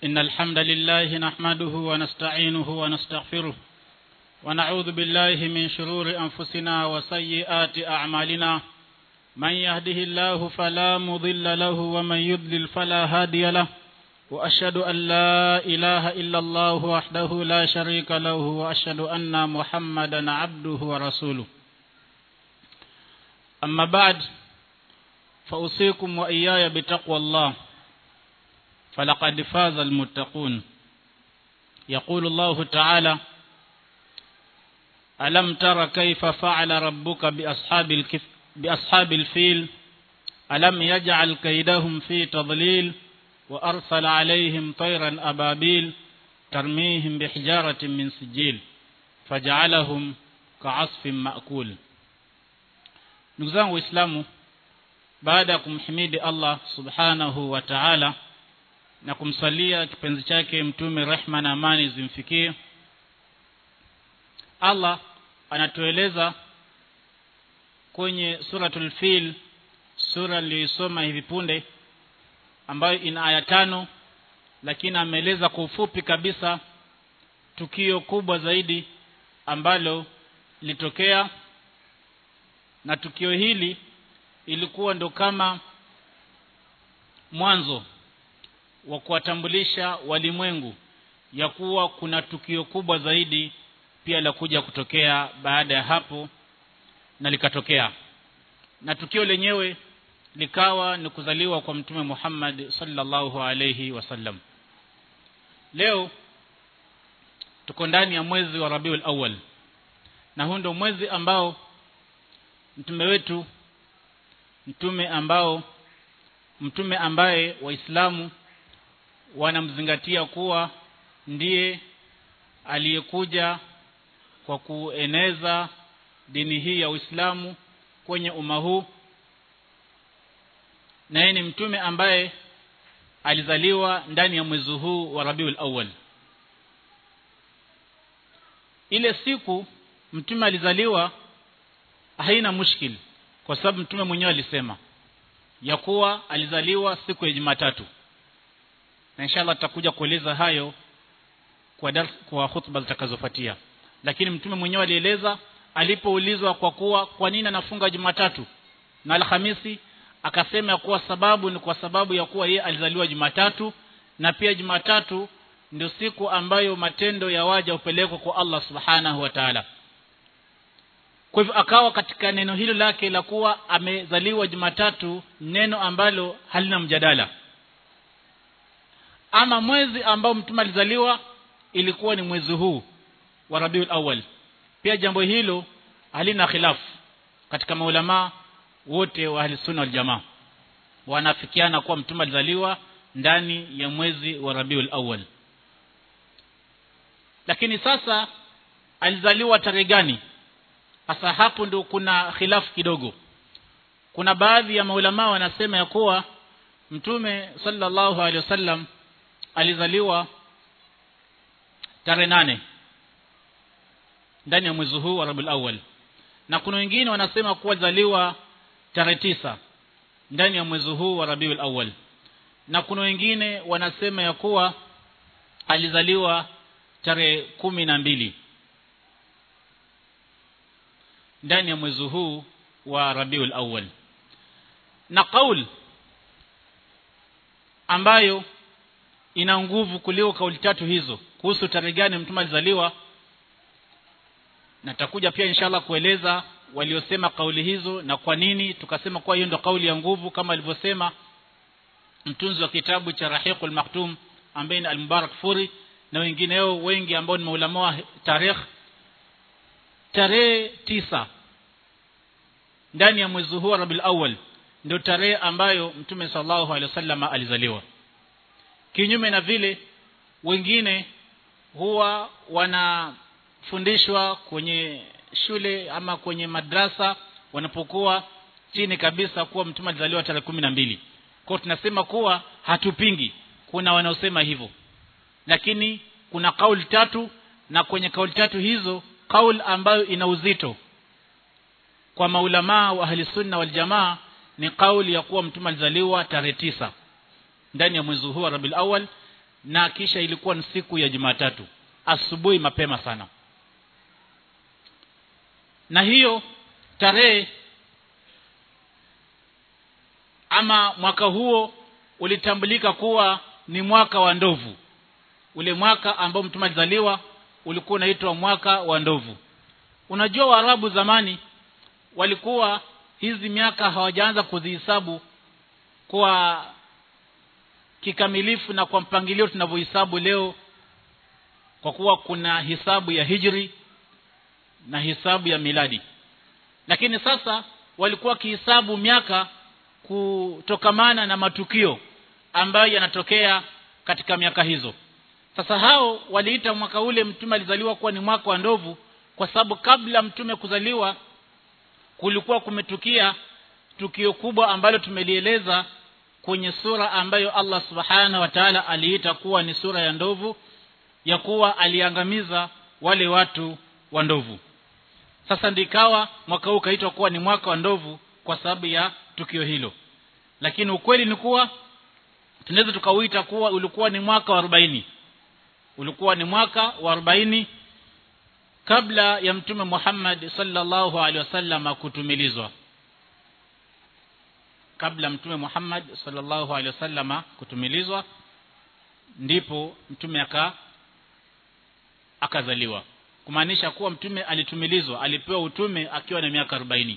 إن الحمد لله نحمده ونستعينه ونستغفره ونعوذ بالله من شرور أنفسنا وسيئات أعمالنا من يهده الله فلا مضل له ومن يضلل فلا هادي له وأشهد أن لا إله إلا الله وحده لا شريك له وأشهد أن محمدا عبده ورسوله أما بعد فأوصيكم وإياي بتقوى الله فلقد فاز المتقون يقول الله تعالى ألم تر كيف فعل ربك بأصحاب, الكف بأصحاب الفيل ألم يجعل كيدهم في تضليل وأرسل عليهم طيرا أبابيل ترميهم بحجارة من سجيل فجعلهم كعصف مأكول ndugu zangu waislamu baada ya kumhimidi allah subhanahu wa taala na kumsalia kipenzi chake mtume rehma na amani zimfikie allah anatueleza kwenye suratul fil sura niliyoisoma hivi punde ambayo ina aya tano lakini ameeleza kwa ufupi kabisa tukio kubwa zaidi ambalo litokea na tukio hili ilikuwa ndo kama mwanzo wa kuwatambulisha walimwengu ya kuwa kuna tukio kubwa zaidi pia la kuja kutokea baada ya hapo na likatokea na tukio lenyewe likawa ni kuzaliwa kwa mtume Muhammad sallallahu alayhi wasallam leo tuko ndani ya mwezi wa Rabiul Awwal na huu ndio mwezi ambao mtume wetu mtume ambao mtume ambaye waislamu wanamzingatia kuwa ndiye aliyekuja kwa kueneza dini hii ya Uislamu kwenye umma huu na yeye ni mtume ambaye alizaliwa ndani ya mwezi huu wa Rabiul Awwal ile siku mtume alizaliwa haina mushkil kwa sababu mtume mwenyewe alisema ya kuwa alizaliwa siku ya Jumatatu na inshallah tutakuja kueleza hayo kwa dars, kwa hutuba zitakazofuatia lakini mtume mwenyewe alieleza alipoulizwa kwa kuwa kwa nini anafunga Jumatatu na Alhamisi akasema kuwa sababu ni kwa sababu ya kuwa yeye alizaliwa Jumatatu na pia Jumatatu ndio siku ambayo matendo ya waja hupelekwa kwa Allah Subhanahu wa Ta'ala kwa hivyo akawa katika neno hilo lake la kuwa amezaliwa Jumatatu neno ambalo halina mjadala ama mwezi ambao mtume alizaliwa ilikuwa ni mwezi huu wa Rabiul Awwal pia jambo hilo halina khilafu katika maulama wote wa ahli sunna wal jamaa wanafikiana kuwa mtume alizaliwa ndani ya mwezi wa Rabiul Awwal lakini sasa alizaliwa tarehe gani hasa hapo ndio kuna khilafu kidogo kuna baadhi ya maulama wanasema ya kuwa mtume sallallahu alaihi wasallam alizaliwa tarehe nane ndani ya mwezi huu wa Rabiul Awwal na kuna wengine wanasema kuwa zaliwa tarehe tisa ndani ya mwezi huu wa Rabiul Awwal na kuna wengine wanasema ya kuwa alizaliwa tarehe kumi na mbili ndani ya mwezi huu wa Rabiul Awwal na kauli ambayo ina nguvu kuliko kauli tatu hizo kuhusu tarehe gani mtume alizaliwa natakuja pia inshallah kueleza waliosema kauli hizo na kwa nini tukasema kwa hiyo ndo kauli ya nguvu kama alivyosema mtunzi wa kitabu cha Rahiqul Maktum ambaye ni Al-Mubarak Furi na wengineo wengi ambao ni maulama wa tarikh tarehe tisa ndani ya mwezi huu Rabiul Awwal ndio tarehe ambayo Mtume sallallahu alaihi wasallam alizaliwa kinyume na vile wengine huwa wanafundishwa kwenye shule ama kwenye madrasa wanapokuwa chini kabisa kuwa mtume alizaliwa tarehe kumi na mbili kwa tunasema kuwa hatupingi kuna wanaosema hivyo lakini kuna kauli tatu na kwenye kauli tatu hizo kauli ambayo ina uzito kwa maulamaa wa ahli sunna wal jamaa ni kauli ya kuwa mtume alizaliwa tarehe tisa ndani ya mwezi huu wa Rabiul Awwal na kisha ilikuwa ni siku ya Jumatatu asubuhi mapema sana na hiyo tarehe ama mwaka huo ulitambulika kuwa ni mwaka wa ndovu ule mwaka ambao mtume alizaliwa ulikuwa unaitwa mwaka wa ndovu unajua waarabu zamani walikuwa hizi miaka hawajaanza kuzihesabu kwa kikamilifu na kwa mpangilio tunavyohesabu leo kwa kuwa kuna hisabu ya hijri na hisabu ya miladi lakini sasa walikuwa kihisabu miaka kutokamana na matukio ambayo yanatokea katika miaka hizo sasa hao waliita mwaka ule mtume alizaliwa kuwa ni mwaka wa ndovu kwa sababu kabla mtume kuzaliwa kulikuwa kumetukia tukio kubwa ambalo tumelieleza kwenye sura ambayo Allah subhanahu wa ta'ala aliita kuwa ni sura ya ndovu ya kuwa aliangamiza wale watu wa ndovu sasa ndikawa mwaka huu kaitwa kuwa ni mwaka wa ndovu kwa sababu ya tukio hilo lakini ukweli ni kuwa tunaweza tukauita kuwa ulikuwa ni mwaka wa 40 ulikuwa ni mwaka wa 40 kabla ya mtume Muhammad sallallahu alaihi wasallam kutumilizwa kabla mtume Muhammad sallallahu alaihi wasallam kutumilizwa ndipo mtume aka akazaliwa kumaanisha kuwa mtume alitumilizwa alipewa utume akiwa na miaka 40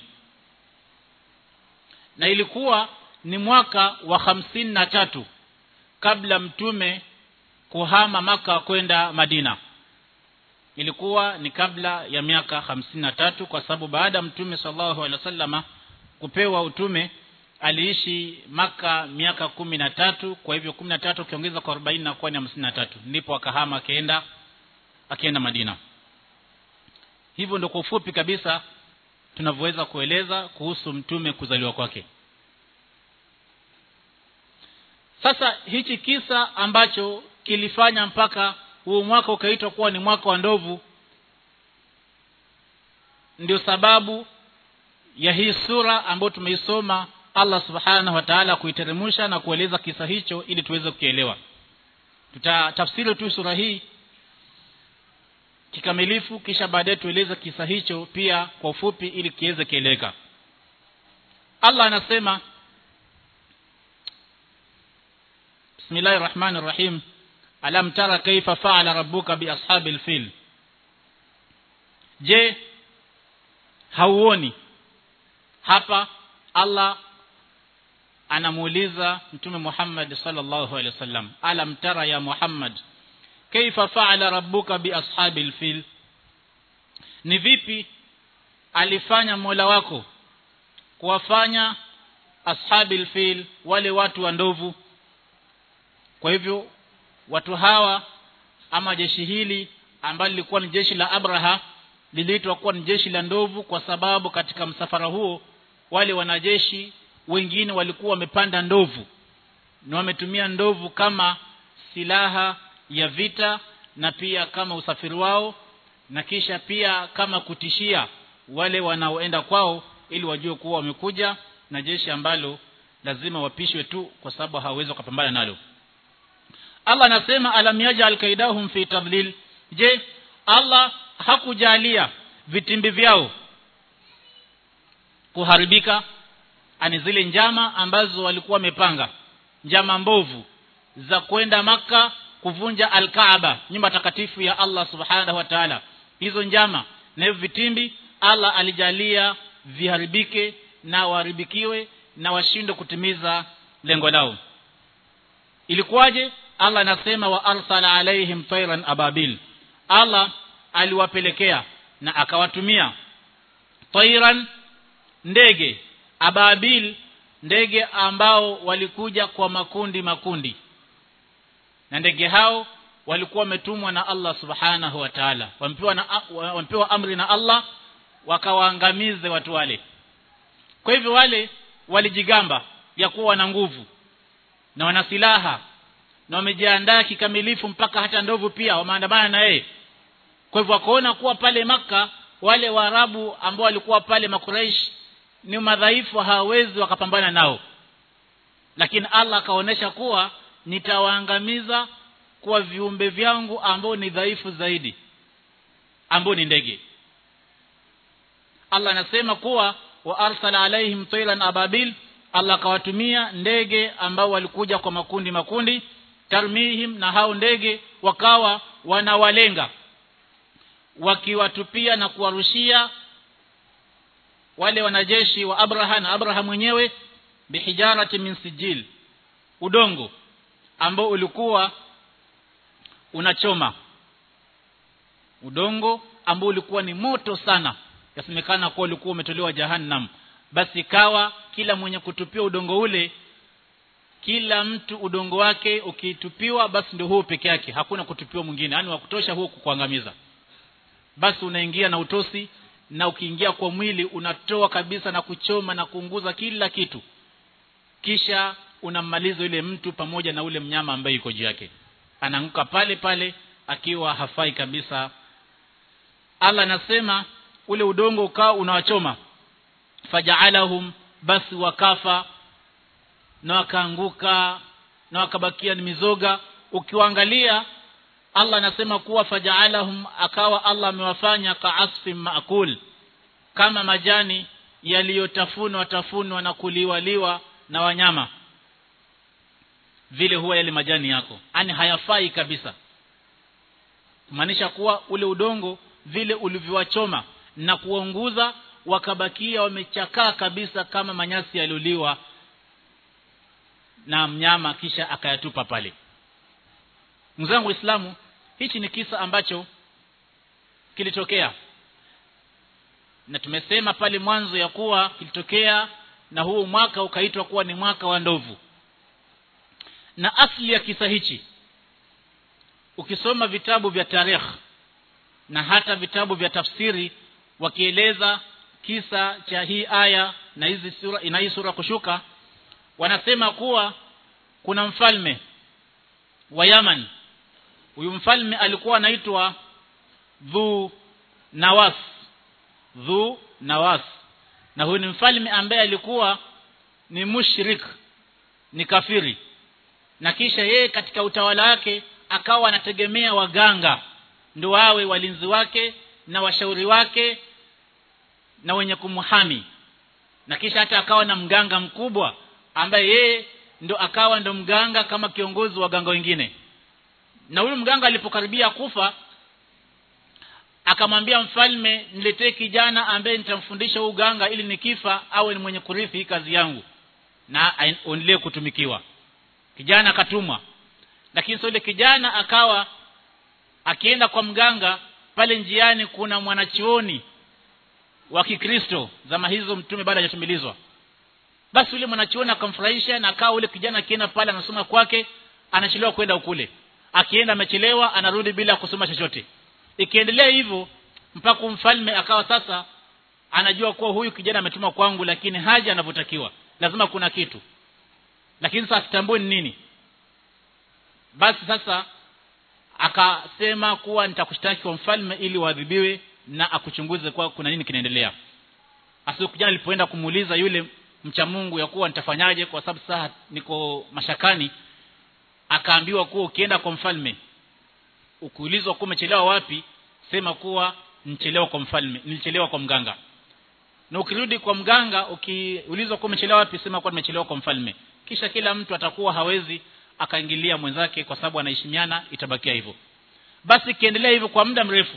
na ilikuwa ni mwaka wa hamsini na tatu kabla mtume kuhama maka kwenda Madina ilikuwa ni kabla ya miaka hamsini na tatu kwa sababu baada ya mtume sallallahu alaihi wasallama kupewa utume aliishi maka miaka kumi na tatu kwa hivyo kumi na tatu ukiongeza kwa arobaini na kuwa ni hamsini na tatu ndipo akahama akaenda akienda Madina hivyo ndio kwa ufupi kabisa tunavyoweza kueleza kuhusu mtume kuzaliwa kwake sasa hichi kisa ambacho kilifanya mpaka huu mwaka ukaitwa kuwa ni mwaka wa ndovu ndio sababu ya hii sura ambayo tumeisoma Allah subhanahu wa ta'ala kuiteremsha na kueleza kisa hicho ili tuweze kukielewa tutatafsiri tu sura hii kikamilifu kisha baadaye tueleze kisa hicho pia kwa ufupi ili kiweze kieleweka Allah anasema Bismillahir Rahmanir Rahim Alam tara kaifa fa'ala rabbuka bi ashabil fil Je hauoni hapa Allah anamuuliza mtume Muhammad sallallahu alaihi wasallam alam tara ya Muhammad kaifa fa'ala rabbuka bi ashabil fil ni vipi alifanya Mola wako kuwafanya ashabil fil wale watu wa ndovu kwa hivyo watu hawa ama jeshi hili ambalo lilikuwa ni jeshi la Abraha liliitwa kuwa ni jeshi la ndovu kwa sababu katika msafara huo wale wanajeshi wengine walikuwa wamepanda ndovu na wametumia ndovu kama silaha ya vita na pia kama usafiri wao na kisha pia kama kutishia wale wanaoenda kwao ili wajue kuwa wamekuja na jeshi ambalo lazima wapishwe tu kwa sababu hawawezi kupambana nalo Allah anasema alam yaj'al kaidahum fi tadlil je Allah hakujalia vitimbi vyao kuharibika ani zile njama ambazo walikuwa wamepanga njama mbovu za kwenda maka kuvunja al-Kaaba nyumba takatifu ya Allah subhanahu wa ta'ala hizo njama na hivyo vitimbi Allah alijalia viharibike na waharibikiwe na washindwe kutimiza lengo lao ilikuwaje Allah anasema wa arsala alaihim tayran ababil Allah aliwapelekea na akawatumia tayran ndege ababil ndege ambao walikuja kwa makundi makundi na ndege hao walikuwa wametumwa na Allah subhanahu wa ta'ala wampewa na wampewa amri na Allah wakawaangamize watu wale kwa hivyo wale walijigamba ya kuwa wana nguvu na wana silaha na wamejiandaa kikamilifu mpaka hata ndovu pia wameandamana na yeye kwa hivyo wakaona kuwa pale maka wale waarabu ambao walikuwa pale makuraish ni madhaifu hawawezi wakapambana nao lakini Allah akaonesha kuwa nitawaangamiza kwa viumbe vyangu ambao ni dhaifu zaidi ambao ni ndege Allah anasema kuwa wa arsala alaihim tayran ababil Allah akawatumia ndege ambao walikuja kwa makundi makundi tarmihim na hao ndege wakawa wanawalenga wakiwatupia na kuwarushia wale wanajeshi wa Abraha na Abraha mwenyewe bihijarati min sijil udongo ambao ulikuwa unachoma udongo ambao ulikuwa ni moto sana yasemekana kuwa ulikuwa umetolewa jahannam basi kawa kila mwenye kutupia udongo ule kila mtu udongo wake ukitupiwa basi ndio huo peke yake hakuna kutupiwa mwingine yani wa kutosha huo kukuangamiza basi unaingia na utosi na ukiingia kwa mwili unatoa kabisa na kuchoma na kuunguza kila kitu kisha unammaliza yule mtu pamoja na ule mnyama ambaye yuko juu yake anaanguka pale pale akiwa hafai kabisa Allah anasema ule udongo ukao unawachoma faja'alahum basi wakafa na wakaanguka na wakabakia ni mizoga ukiwaangalia Allah anasema kuwa faja'alahum akawa Allah amewafanya ka'asfin ma'kul kama majani yaliyotafunwa tafunwa na kuliwaliwa na wanyama vile huwa yale majani yako yani hayafai kabisa kumaanisha kuwa ule udongo vile ulivyowachoma na kuunguza wakabakia wamechakaa kabisa kama manyasi yalioliwa na mnyama kisha akayatupa pale mzangu Uislamu hichi ni kisa ambacho kilitokea na tumesema pale mwanzo ya kuwa kilitokea na huu mwaka ukaitwa kuwa ni mwaka wa ndovu na asli ya kisa hichi ukisoma vitabu vya tarikh na hata vitabu vya tafsiri wakieleza kisa cha hii aya na hizi sura ina hii sura kushuka wanasema kuwa kuna mfalme wa Yaman huyu mfalme alikuwa anaitwa Dhu Nawas Dhu Nawas na huyu ni mfalme ambaye alikuwa ni mushrik ni kafiri na kisha yeye katika utawala wake akawa anategemea waganga ndio wawe walinzi wake na washauri wake na wenye kumhami na kisha hata akawa na mganga mkubwa ambaye yeye ndo akawa ndo mganga kama kiongozi wa waganga wengine na huyu mganga alipokaribia kufa akamwambia mfalme niletee kijana ambaye nitamfundisha uganga ili nikifa awe ni mwenye kurithi kazi yangu na aendelee kutumikiwa kijana akatumwa lakini sio ile kijana akawa akienda kwa mganga pale njiani kuna mwanachuoni wa Kikristo zama hizo mtume baada hajatumilizwa basi yule mwanachuoni akamfurahisha na akawa ule kijana akienda pale anasoma kwake anachelewa kwenda ukule akienda amechelewa anarudi bila kusoma chochote ikiendelea hivyo mpaka mfalme akawa sasa anajua kuwa huyu kijana ametuma kwangu lakini haja anavyotakiwa lazima kuna kitu lakini sasa kitambue ni nini basi sasa akasema kuwa nitakushtaki kwa mfalme ili uadhibiwe na akuchunguze kwa kuna nini kinaendelea asiku kijana alipoenda kumuuliza yule mcha Mungu ya kuwa nitafanyaje kwa sababu sasa niko mashakani akaambiwa kuwa ukienda kwa mfalme ukiulizwa kuwa umechelewa wapi sema kuwa nichelewa kwa mfalme nilichelewa kwa mganga na ukirudi kwa mganga ukiulizwa kuwa umechelewa wapi sema kuwa nimechelewa kwa mfalme kisha kila mtu atakuwa hawezi akaingilia mwenzake kwa sababu anaheshimiana itabakia hivyo basi kiendelea hivyo kwa muda mrefu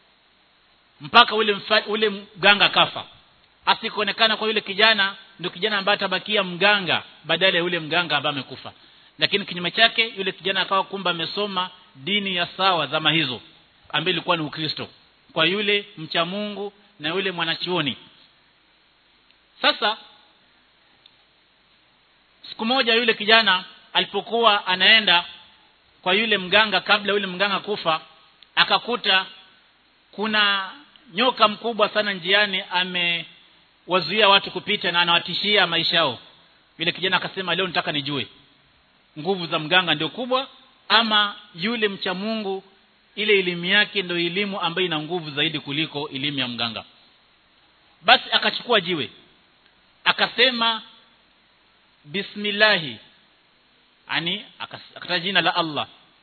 mpaka ule mfa, ule mganga kafa asikuonekana kwa yule kijana ndio kijana ambaye atabakia mganga badala ya yule mganga ambaye amekufa lakini kinyume chake yule kijana akawa kumba amesoma dini ya sawa zama hizo ambaye ilikuwa ni Ukristo kwa yule mcha Mungu na yule mwanachuoni sasa siku moja yule kijana alipokuwa anaenda kwa yule mganga kabla yule mganga kufa akakuta kuna nyoka mkubwa sana njiani amewazuia watu kupita na anawatishia maisha yao yule kijana akasema leo nitaka nijue nguvu za mganga ndio kubwa ama yule mcha Mungu ile elimu yake ndio elimu ambayo ina nguvu zaidi kuliko elimu ya mganga basi akachukua jiwe akasema bismillahi ani akataja jina la Allah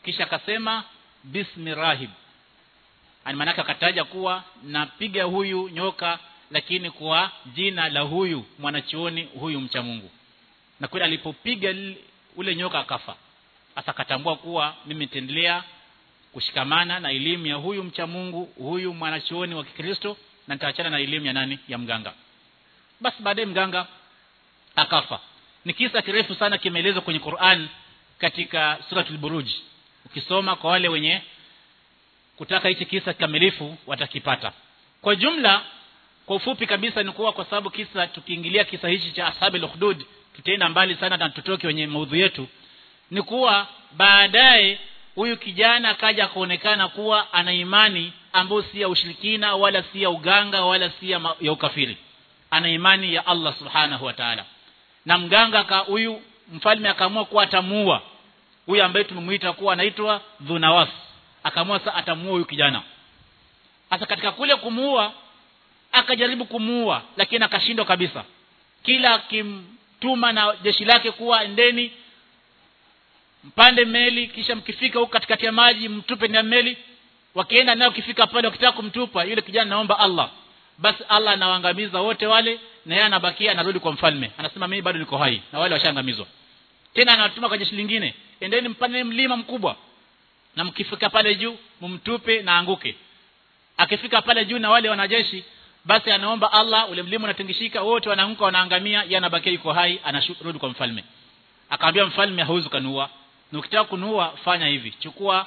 kisha akasema bismi rahib ani maanake akataja kuwa napiga huyu nyoka lakini kwa jina la huyu mwanachuoni huyu mcha Mungu na kweli alipopiga ule nyoka akafa sasa akatambua kuwa mimi nitaendelea kushikamana na elimu ya huyu mcha Mungu huyu mwanachuoni wa Kikristo na nitaachana na elimu ya nani ya mganga basi baadaye mganga akafa ni kisa kirefu sana kimeelezwa kwenye Qur'an katika suratul buruj ukisoma kwa wale wenye kutaka hichi kisa kikamilifu watakipata kwa jumla kwa ufupi kabisa ni kuwa kwa sababu kisa tukiingilia kisa hichi cha ashabil ukhdud tutaenda mbali sana na tutoke kwenye maudhui yetu ni kuwa baadaye huyu kijana akaja kuonekana kuwa ana imani ambayo si ya ushirikina wala si ya uganga wala si ya, ma, ya ukafiri ana imani ya Allah subhanahu wa ta'ala na mganga ka huyu mfalme akaamua kuwa atamuua huyu ambaye tumemuita kuwa anaitwa Dhunawas akaamua sasa atamuua huyu kijana sasa katika kule kumuua akajaribu kumuua lakini akashindwa kabisa kila akimtuma na jeshi lake kuwa endeni mpande meli kisha mkifika huko katikati ya maji mtupe ndani ya meli wakienda nayo kifika pale wakitaka kumtupa yule kijana naomba Allah basi Allah anawaangamiza wote wale na yeye anabakia anarudi kwa mfalme anasema mimi bado niko hai na wale washaangamizwa tena anatuma kwa jeshi lingine endeni mpande mlima mkubwa na mkifika pale juu mumtupe na anguke akifika pale juu na wale wanajeshi basi anaomba Allah ule mlima unatingishika wote wanaanguka wanaangamia yeye anabakia yuko hai anarudi kwa mfalme akamwambia mfalme hauwezi kanua na ukitaka kunua fanya hivi chukua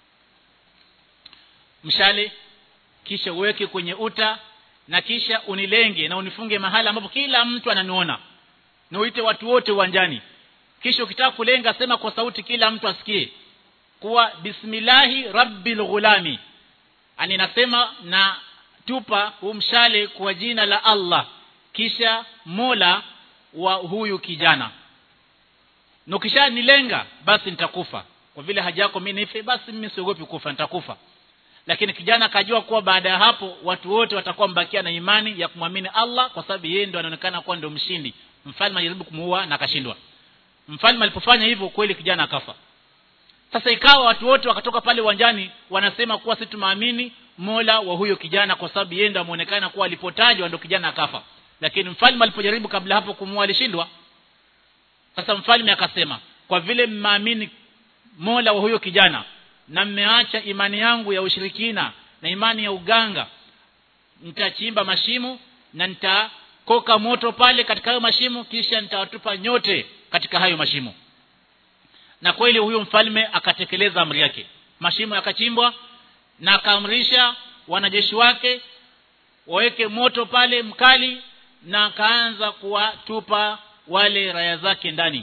mshale kisha uweke kwenye uta na kisha unilenge na unifunge mahali ambapo kila mtu ananiona na uite watu wote uwanjani kisha ukitaka kulenga sema kwa sauti kila mtu asikie kuwa bismillahi rabbil ghulami ani nasema na tupa huu mshale kwa jina la Allah kisha Mola wa huyu kijana na ukishanilenga basi nitakufa kwa vile haja yako mimi nife basi mimi siogopi kufa nitakufa lakini kijana akajua kuwa baada ya hapo watu wote watakuwa mbakia na imani ya kumwamini Allah kwa sababu yeye ndio anaonekana kuwa ndio mshindi mfalme alijaribu kumuua na akashindwa mfalme alipofanya hivyo kweli kijana akafa sasa ikawa watu wote wakatoka pale uwanjani wanasema kuwa sisi tumaamini Mola wa huyo kijana kwa sababu yeye ndio ameonekana kuwa alipotajwa ndio kijana akafa lakini mfalme alipojaribu kabla hapo kumuua alishindwa sasa mfalme akasema kwa vile mmaamini Mola wa huyo kijana na mmeacha imani yangu ya ushirikina na imani ya uganga nitachimba mashimo na nitakoka moto pale katika hayo mashimo kisha nitawatupa nyote katika hayo mashimo na kweli huyo mfalme akatekeleza amri yake mashimo yakachimbwa na akaamrisha wanajeshi wake waweke moto pale mkali na akaanza kuwatupa wale raya zake ndani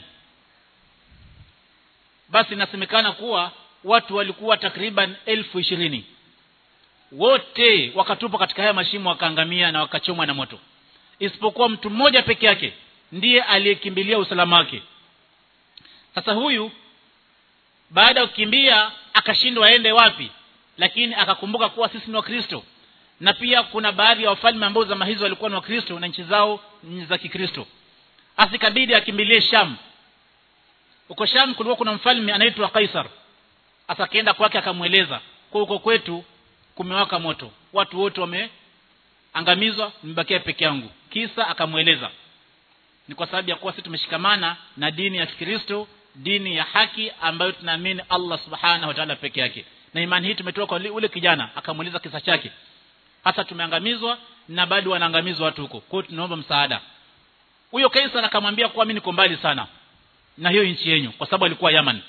basi inasemekana kuwa watu walikuwa takriban elfu ishirini wote wakatupwa katika haya mashimo wakaangamia na wakachomwa na moto isipokuwa mtu mmoja peke yake ndiye aliyekimbilia usalama wake sasa huyu baada ya kukimbia akashindwa aende wapi lakini akakumbuka kuwa sisi ni wakristo na pia kuna baadhi ya wafalme ambao zama hizo walikuwa ni wakristo na nchi zao ni za kikristo asikabidi akimbilie sham huko sham kulikuwa kuna mfalme anaitwa kaisar hasa akaenda kwake akamweleza kwa huko kwetu kumewaka moto watu wote wameangamizwa nimebakia peke yangu kisa akamweleza ni kwa sababu ya kuwa sisi tumeshikamana na dini ya Kikristo dini ya haki ambayo tunaamini Allah subhanahu wa ta'ala peke yake na imani hii tumetoka kwa ule kijana akamuuliza kisa chake hasa tumeangamizwa na bado wanaangamizwa watu huko kwa hiyo tunaomba msaada huyo Kaisar akamwambia kuwa mimi niko mbali sana na hiyo nchi yenu kwa sababu alikuwa Yaman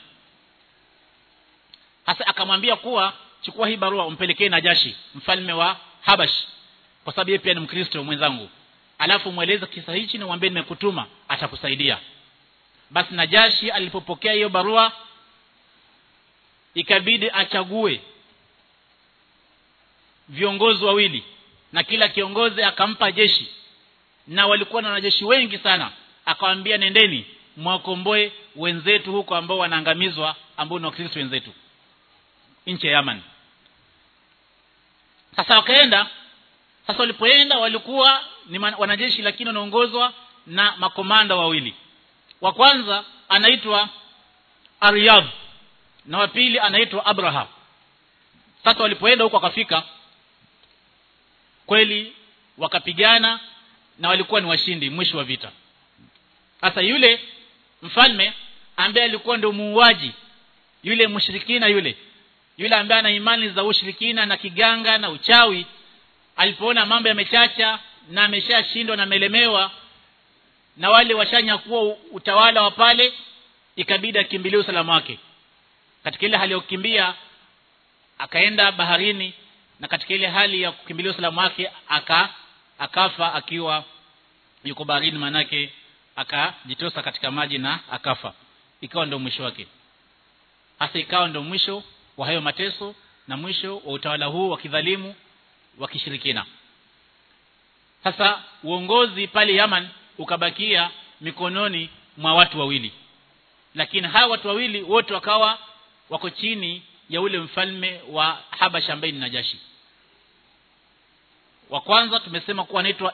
hasa akamwambia kuwa chukua hii barua umpelekee Najashi mfalme wa Habash kwa sababu yeye pia ni Mkristo mwenzangu alafu mweleze kisa hichi na mwambie nimekutuma atakusaidia basi Najashi alipopokea hiyo barua ikabidi achague viongozi wawili na kila kiongozi akampa jeshi na walikuwa na wanajeshi wengi sana akawaambia nendeni mwakomboe wenzetu huko ambao wanaangamizwa ambao ni wakristo wenzetu nchi ya Yaman sasa wakaenda sasa walipoenda walikuwa ni wanajeshi lakini wanaongozwa na makomanda wawili wa kwanza anaitwa Aryab na wa pili anaitwa Abraha sasa walipoenda huko akafika kweli wakapigana na walikuwa ni washindi mwisho wa vita sasa yule mfalme ambaye alikuwa ndio muuaji yule mshirikina yule yule ambaye ana imani za ushirikina na kiganga na uchawi alipoona mambo yamechacha na ameshashindwa na melemewa na wale washanyakuwa utawala wa pale ikabidi akimbilie usalama wake katika ile hali ya kukimbia akaenda baharini na katika ile hali ya kukimbilia usalama wake aka akafa akiwa yuko baharini manake akajitosa katika maji na akafa ikawa ndio mwisho wake hasa ikawa ndio mwisho wa hayo mateso na mwisho wa utawala huu wa kidhalimu wa kishirikina sasa uongozi pale Yaman ukabakia mikononi mwa watu wawili lakini hawa watu wawili wote wakawa wako chini ya ule mfalme wa Habasha ambaye ni Najashi wa kwanza tumesema kuwa anaitwa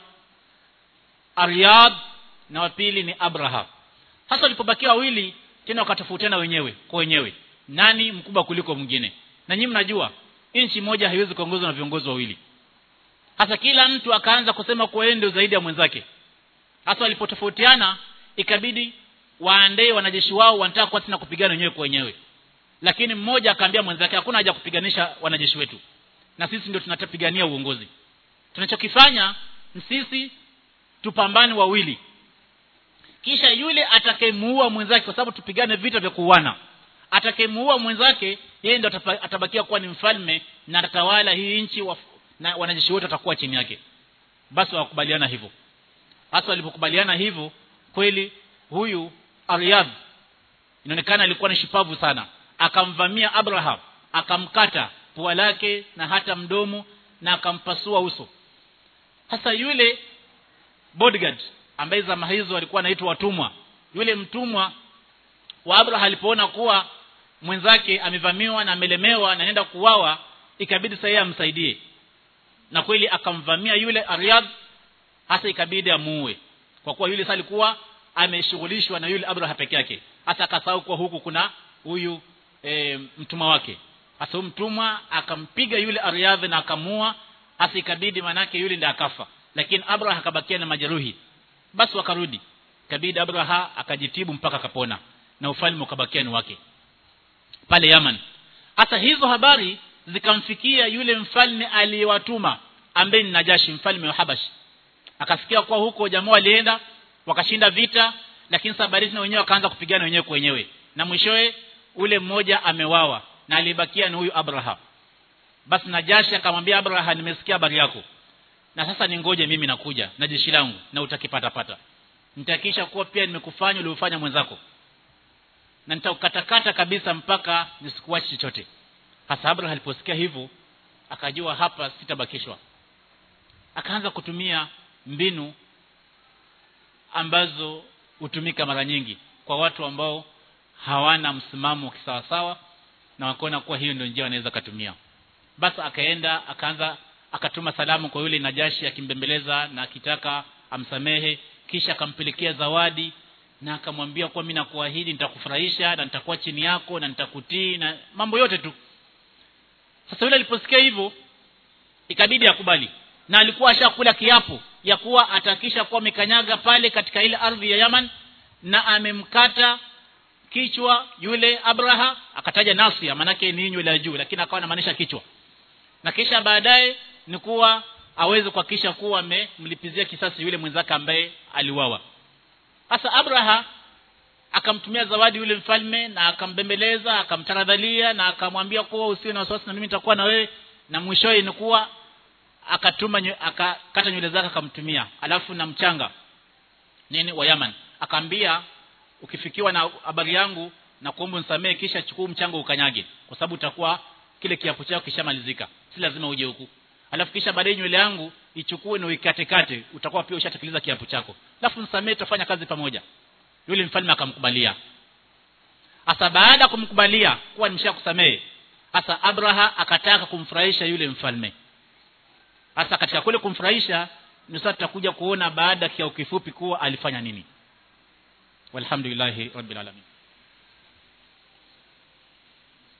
Aryad na wa pili ni Abraha hasa walipobakia wawili tena wakatofautiana wenyewe kwa wenyewe nani mkubwa kuliko mwingine na nyinyi mnajua nchi moja haiwezi kuongozwa na viongozi wawili hasa kila mtu akaanza kusema kwa yeye ndio zaidi ya mwenzake hasa walipotofautiana ikabidi waandae wanajeshi wao wanataka kwa tena kupigana wenyewe kwa wenyewe lakini mmoja akaambia mwenzake hakuna haja kupiganisha wanajeshi wetu na sisi ndio tunatapigania uongozi tunachokifanya sisi tupambane wawili kisha yule atakayemuua mwenzake kwa sababu tupigane vita vya kuuana atakayemuua mwenzake yeye ndo atabakia kuwa ni mfalme na atatawala hii nchi wa, na wanajeshi wote watakuwa chini yake basi wakubaliana hivyo hasa walipokubaliana hivyo kweli huyu Aryad inaonekana alikuwa ni shupavu sana akamvamia Abraham akamkata pua lake na hata mdomo na akampasua uso hasa yule bodyguard ambaye zama hizo alikuwa anaitwa watumwa yule mtumwa wa Abraham alipoona kuwa mwenzake amevamiwa na amelemewa na anaenda kuwawa ikabidi sasa amsaidie na kweli akamvamia yule Aryad hasa ikabidi amuue kwa kuwa yule sasa alikuwa ameshughulishwa na yule Abraham peke yake hata akasahau kwa huku kuna huyu e, mtumwa wake hasa mtumwa akampiga yule Aryadh na akamua hasa ikabidi manake yule ndiye akafa lakini Abraham akabakia na majeruhi basi wakarudi ikabidi Abraham akajitibu mpaka akapona na ufalme ukabakia ni wake pale Yaman hasa hizo habari zikamfikia yule mfalme aliyewatuma ambaye ni Najashi mfalme wa Habashi akasikia kwa huko jamaa walienda wakashinda vita lakini sabari na wenyewe wakaanza kupigana wenyewe kwa wenyewe na mwishowe ule mmoja amewawa na alibakia ni huyu Abraham basi Najashi akamwambia Abraham nimesikia habari yako na sasa ningoje mimi nakuja na jeshi langu na utakipata pata nitakisha kuwa pia nimekufanya uliofanya mwenzako na nitakukatakata kabisa mpaka nisikuache chochote hasa Abraham aliposikia hivyo akajua hapa sitabakishwa akaanza kutumia mbinu ambazo hutumika mara nyingi kwa watu ambao hawana msimamo kisawasawa na wakaona kuwa hiyo ndio njia wanaweza katumia basi akaenda akaanza akatuma salamu kwa yule Najashi akimbembeleza na akitaka amsamehe kisha akampelekea zawadi na akamwambia kuwa mimi nakuahidi nitakufurahisha na nitakuwa chini yako na nitakutii na mambo yote tu sasa yule aliposikia hivyo ikabidi akubali na alikuwa ashakula kiapo ya kuwa atakisha kuwa amekanyaga pale katika ile ardhi ya Yaman na amemkata kichwa yule Abraha akataja nasia manake ni nywele ya juu lakini akawa anamaanisha kichwa na kisha baadaye ni kuwa aweze kuhakikisha kuwa amemlipizia kisasi yule mwenzake ambaye aliwawa sasa Abraha akamtumia zawadi yule mfalme na akambembeleza akamtaradhalia na akamwambia kuwa usiwe na wasiwasi na mimi nitakuwa na wewe na mwishowe ni kuwa akatuma akakata nywele zake akamtumia alafu na mchanga nini wa Yaman akaambia ukifikiwa na habari yangu na kuomba unisamee kisha chukua mchanga ukanyage kwa sababu utakuwa kile kiapo chako kishamalizika si lazima uje huku alafu kisha baadaye nywele yangu ichukue na uikate kate utakuwa pia ushatekeleza kiapo chako alafu nisamee tutafanya kazi pamoja yule mfalme akamkubalia hasa baada ya kumkubalia kuwa nimeshakusamehe hasa Abraha akataka kumfurahisha yule mfalme hasa katika kule kumfurahisha ni sasa tutakuja kuona baada ya kifupi kuwa alifanya nini walhamdulillahi rabbil alamin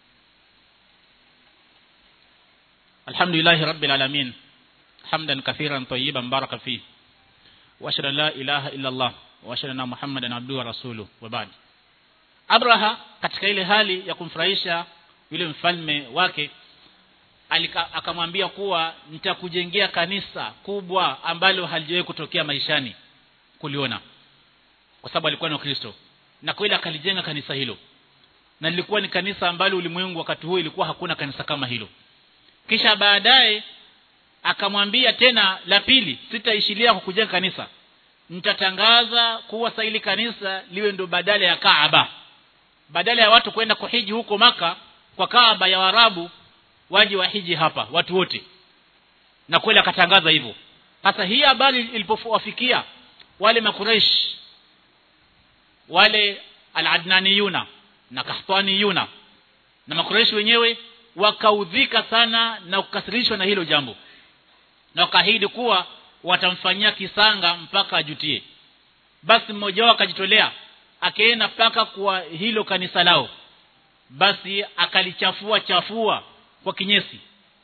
alhamdulillahi rabbil alamin hamdan kathiran tayyiban baraka fi wa ashhadu an la ilaha illa allah wa ashhadu anna muhammadan abduhu wa rasuluhu wa ba'd abraha katika ile hali ya kumfurahisha yule mfalme wake alika, akamwambia kuwa nitakujengea kanisa kubwa ambalo halijawahi kutokea maishani kuliona kwa sababu alikuwa ni Kristo na kweli akalijenga kanisa hilo na lilikuwa ni kanisa ambalo ulimwengu wakati huo ilikuwa hakuna kanisa kama hilo kisha baadaye akamwambia tena la pili sitaishilia kwa kujenga kanisa nitatangaza kuwa saili kanisa liwe ndo badala ya Kaaba badala ya watu kwenda kuhiji huko maka kwa Kaaba ya Waarabu waje wahiji hapa watu wote na kweli akatangaza hivyo sasa hii habari ilipowafikia wale makureish wale al-adnaniyuna na kahtaniyuna na makureish wenyewe wakaudhika sana na kukasirishwa na hilo jambo na wakaahidi kuwa watamfanyia kisanga mpaka ajutie basi mmoja wao akajitolea akaenda mpaka kwa hilo kanisa lao basi akalichafua chafua kwa kinyesi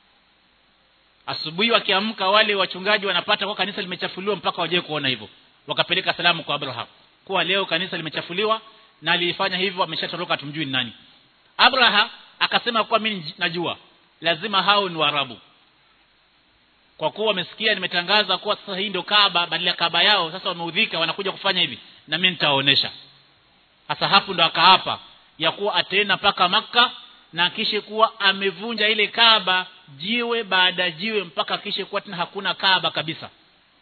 asubuhi wakiamka wale wachungaji wanapata kwa kanisa limechafuliwa mpaka waje kuona hivyo wakapeleka salamu kwa Abraham kuwa leo kanisa limechafuliwa na alifanya hivyo ameshatoroka tumjui ni nani Abraham akasema kuwa mimi najua lazima hao ni Waarabu kwa kuwa wamesikia nimetangaza kuwa sasa hii ndio Kaaba badala ya Kaaba yao sasa wameudhika wanakuja kufanya hivi na mimi nitawaonesha sasa hapo ndo akaapa ya kuwa ataenda mpaka maka na kisha kuwa amevunja ile Kaaba jiwe baada jiwe mpaka kisha kuwa tena hakuna Kaaba kabisa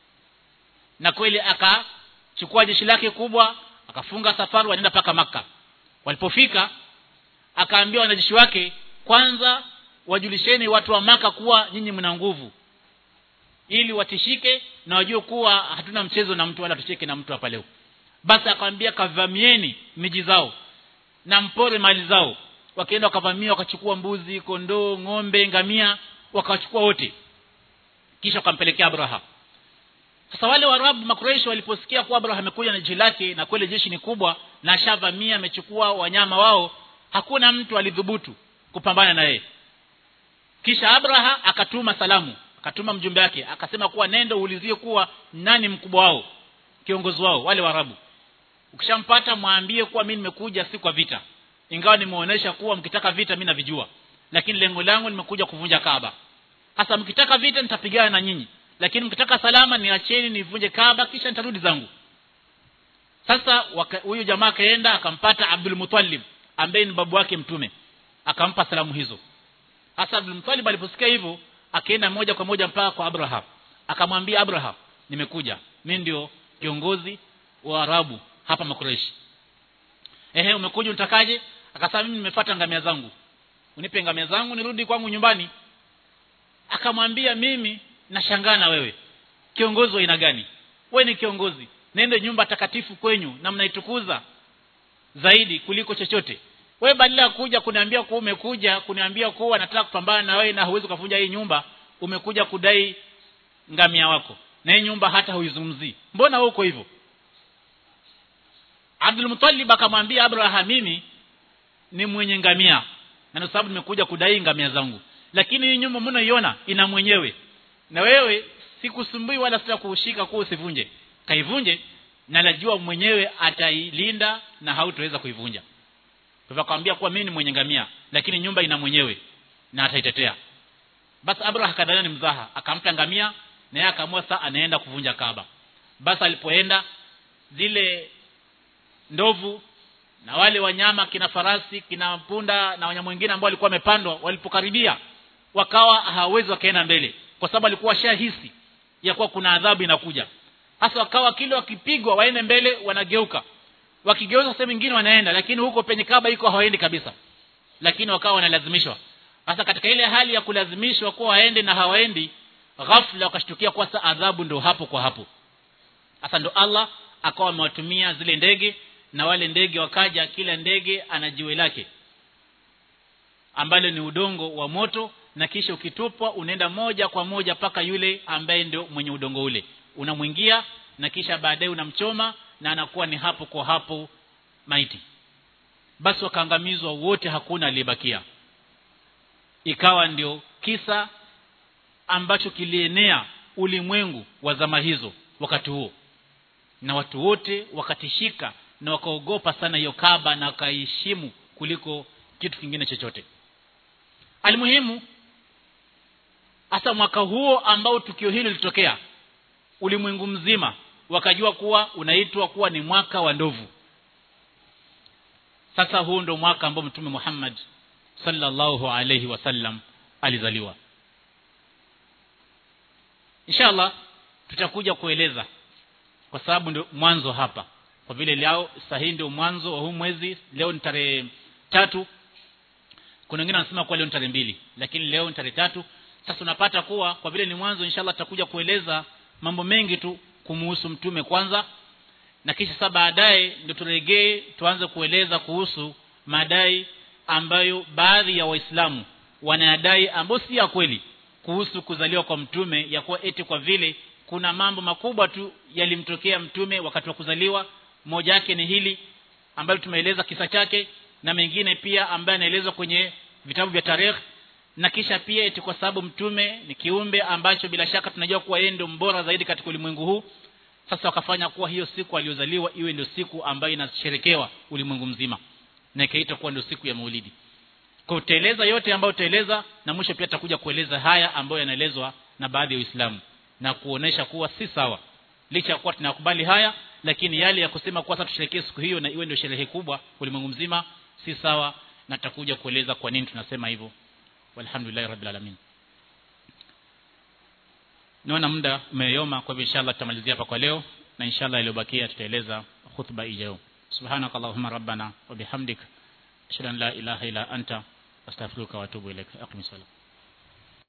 na kweli akachukua jeshi lake kubwa akafunga safari wanaenda mpaka maka walipofika akaambia wanajeshi wake kwanza wajulisheni watu wa maka kuwa nyinyi mna nguvu ili watishike na wajue kuwa hatuna mchezo na mtu wala tucheke na mtu hapa leo basi akamwambia kavamieni miji zao na mpore mali zao wakaenda wakavamia wakachukua mbuzi kondoo ng'ombe ngamia wakachukua wote kisha wakampelekea Abraha sasa wale warabu makureishi waliposikia kuwa Abraha amekuja na jeshi lake na kweli jeshi ni kubwa na ashavamia amechukua wanyama wao hakuna mtu alidhubutu kupambana na yeye kisha Abraha akatuma salamu akatuma mjumbe wake akasema kuwa nendo uulizie kuwa nani mkubwa wao kiongozi wao wale warabu ukishampata mwambie kuwa mimi nimekuja si kwa vita ingawa nimeonesha kuwa mkitaka vita mimi navijua lakini lengo langu nimekuja kuvunja Kaaba hasa mkitaka vita nitapigana na nyinyi lakini mkitaka salama niacheni nivunje Kaaba kisha nitarudi zangu sasa huyu jamaa kaenda akampata Abdul Muttalib ambaye ni babu wake mtume akampa salamu hizo hasa Abdul Muttalib aliposikia hivyo akaenda moja kwa moja mpaka kwa Abraham akamwambia Abraham nimekuja mimi ndio kiongozi wa Arabu hapa Makureishi ehe umekuja unatakaje akasema mimi nimefuata ngamia zangu unipe ngamia zangu nirudi kwangu nyumbani akamwambia mimi nashangaa na wewe kiongozi wa aina gani wewe ni kiongozi nende nyumba takatifu kwenyu na mnaitukuza zaidi kuliko chochote wewe badala ya kuja kuniambia kuwa umekuja kuniambia kuwa nataka kupambana na wewe na huwezi kuvunja hii nyumba umekuja kudai ngamia wako na hii nyumba hata huizungumzii mbona uko hivyo Abdul Muttalib akamwambia Abraham mimi ni mwenye ngamia na kwa sababu nimekuja kudai ngamia zangu lakini hii nyumba mnaiona ina mwenyewe na wewe sikusumbui wala sitakushika kuwa usivunje kaivunje na najua mwenyewe atailinda na hautaweza kuivunja kwa hivyo akamwambia kuwa mimi ni mwenye ngamia lakini nyumba ina mwenyewe na ataitetea basi Abraham kadhania ni mzaha akampa ngamia na yeye akaamua saa anaenda kuvunja Kaaba basi alipoenda zile ndovu na wale wanyama kina farasi kina punda na wanyama wengine ambao walikuwa wamepandwa walipokaribia wakawa hawawezi wakaenda mbele kwa sababu alikuwa shahisi ya kuwa kuna adhabu inakuja hasa wakawa kile wakipigwa waende mbele wanageuka wakigeuza sehemu nyingine wanaenda lakini huko penye kaba iko hawaendi kabisa lakini wakawa wanalazimishwa hasa katika ile hali ya kulazimishwa kuwa waende na hawaendi ghafla wakashtukia kwa sa adhabu ndo hapo kwa hapo hasa ndo Allah akawa amewatumia zile ndege na wale ndege wakaja kila ndege ana jiwe lake ambalo ni udongo wa moto na kisha ukitupwa unaenda moja kwa moja paka yule ambaye ndio mwenye udongo ule unamwingia na kisha baadaye unamchoma na anakuwa ni hapo kwa hapo maiti basi wakaangamizwa wote hakuna aliyebakia ikawa ndio kisa ambacho kilienea ulimwengu wa zama hizo wakati huo na watu wote wakatishika na wakaogopa sana hiyo Kaaba na wakaiheshimu kuliko kitu kingine chochote almuhimu hasa mwaka huo ambao tukio hilo lilitokea ulimwengu mzima wakajua kuwa unaitwa kuwa ni mwaka wa ndovu sasa huu ndo mwaka ambao mtume Muhammad sallallahu alayhi wasallam alizaliwa inshallah tutakuja kueleza kwa sababu ndio mwanzo hapa kwa vile leo sahihi ndio mwanzo wa huu mwezi leo ni tarehe tatu kuna wengine wanasema kuwa leo ni tarehe mbili lakini leo ni tarehe tatu sasa unapata kuwa kwa vile ni mwanzo inshallah tutakuja kueleza mambo mengi tu kumuhusu mtume kwanza na kisha sasa baadaye ndio turegee tuanze kueleza kuhusu madai ambayo baadhi ya waislamu wanayadai ambayo si ya kweli kuhusu kuzaliwa kwa mtume ya kuwa eti kwa vile kuna mambo makubwa tu yalimtokea mtume wakati wa kuzaliwa moja yake ni hili ambalo tumeeleza kisa chake na mengine pia ambaye anaelezwa kwenye vitabu vya tarehe na kisha pia eti kwa sababu mtume ni kiumbe ambacho bila shaka tunajua kuwa yeye ndio mbora zaidi katika ulimwengu huu sasa wakafanya kuwa hiyo siku aliyozaliwa iwe ndio siku ambayo inasherekewa ulimwengu mzima na ikaitwa kuwa ndio siku ya Maulidi kwa utaeleza yote ambayo utaeleza na mwisho pia tutakuja kueleza haya ambayo yanaelezwa na baadhi ya Uislamu na kuonesha kuwa si sawa licha ya kuwa tunakubali haya lakini yale ya kusema kuwa sasa tusherekee siku hiyo na iwe ndio sherehe kubwa ulimwengu mzima si sawa na tutakuja kueleza kwa nini tunasema hivyo walhamdulillah rabbil alamin naona muda umeyoma kwa hivyo inshallah tutamalizia hapa kwa leo na inshallah iliyobakia tutaeleza khutba ijayo subhanakallahumma rabbana wa bihamdik ashhadu an la ilaha illa anta astaghfiruka wa atubu ilaik aqim salat